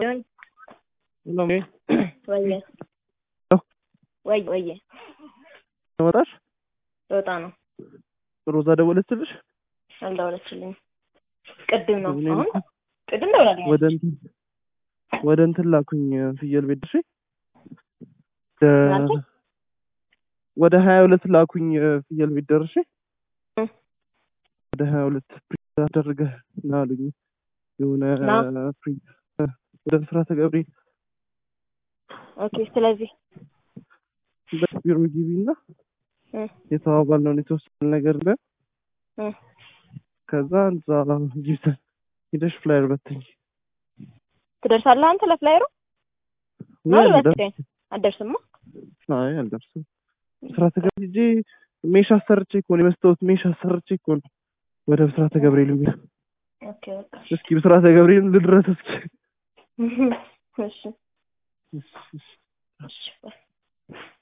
doing? Hello, me. ወየ ወይ ወየ ተመጣሽ ለወጣ ነው ሮዛ ደወለችልሽ? አልደወለችልኝም። ቅድም ነው እኔ አሁን እኮ ቅድም ደውላለኝ። ወደ እንትን ወደ እንትን ላኩኝ ፍየል ቤት ድረሽ ምናልከኝ? ወደ ሀያ ሁለት ላኩኝ ፍየል ቤት ደርሼ እ። ወደ ሀያ ሁለት ፕሪንት አደርገህ ና አሉኝ። የሆነ ና? ፕሪንት ወደ ብስራተ ገብርኤል ኦኬ ስለዚህ በቢሮ ግቢ እና እ የተባባልነውን የተወሰነ ነገር ለ እ ከዛ እዛ ጊብተን ሂደሽ ፍላየር በትኝ ትደርሳለህ አንተ ለፍላይሩ ወይ ነው አልደርስ- በትከኝ አትደርስማ። አይ አልደርስም። ብስራተ ገብርኤል ሂጄ ሜሽ አሰርቼ እኮ ነው የመስታወት ሜሽ አሰርቼ እኮ ነው ወደ ብስራተ ገብርኤል የሚሄድ ኦኬ በቃ እስኪ ብስራተ ገብርኤል ልድረስ እስኪ እሺ እሺ